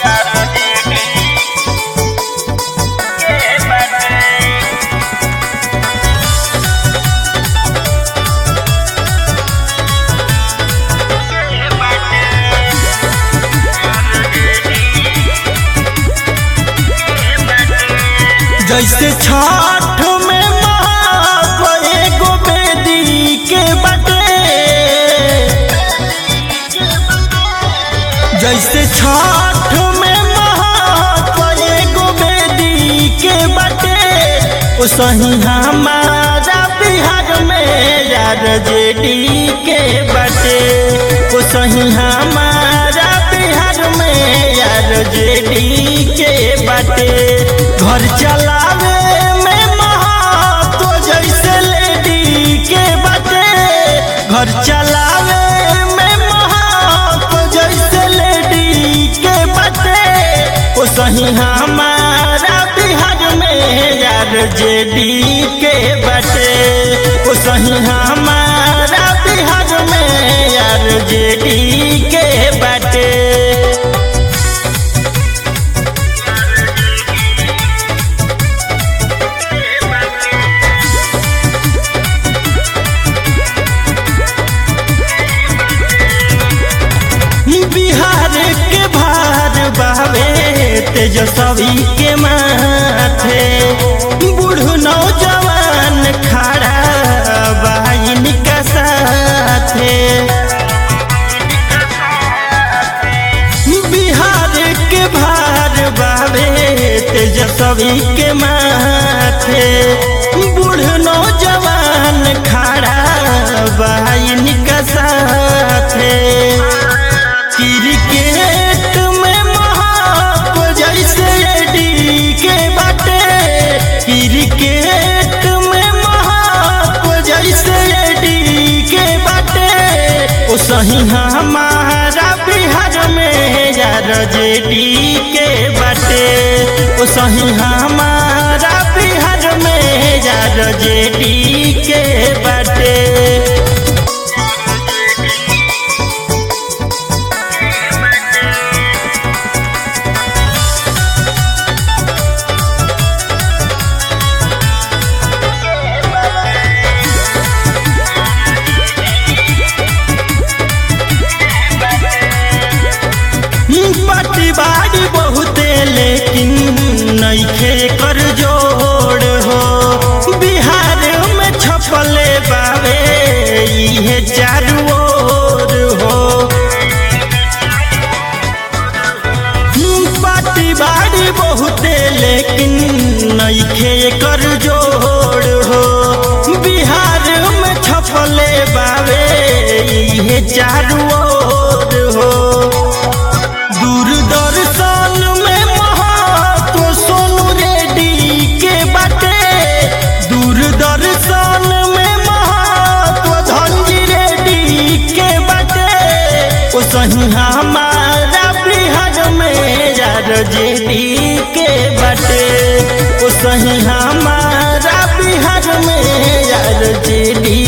जैसे छठ में महात्व एगो बेदी के बटे जैसे छठ में महात्व एगो बेदी के बटे ओ सही हमारा बिहार में यार जेडी के बटे ओ सही हमारा बिहार में यार जेडी के बटे घर चलावे में महत्व जैसे लेडी के बटे घर चलावे में महत्व जैसे लेडी के बटे ओ सही हमारा बिहार में यार जेडी के बटे ओ सही हमारा बिहार में यार जेडी के बटे बिहार के भार बावे तेजस्वी के माथे बूढ़ नौजवान खड़ा बहन का साथे बिहार के भार बावे तेजस्वी के माथे बूढ़ नौजवान खड़ा बहन का साथे क्रिकेट में महाप जैसे एडी के बाटे क्रिकेट में महाप जैसे एडी के बाटे ओ सही हमारा बिहार में यार जेडी के बाटे ओ सही हमारा बिहार में यार जेडी के बाटे पट्टी बाड़ी बहुते लेकिन नईखे कर जोड़ हो बिहार में छपले बावे इहे चारू ओर हो पट्टी बाड़ी बहुते लेकिन नईखे कर जोड़ हो बिहार में छपले बावे इहे चारू ओर हो दूरदर्शन में महत्व सोनू रेड्डी के बाटे दूरदर्शन में महत्व धनजी रेड्डी के बाटे ओ सही हमारा बिहार में यार जेडी के बाटे ओ सही हमारा बिहार में यार जेडी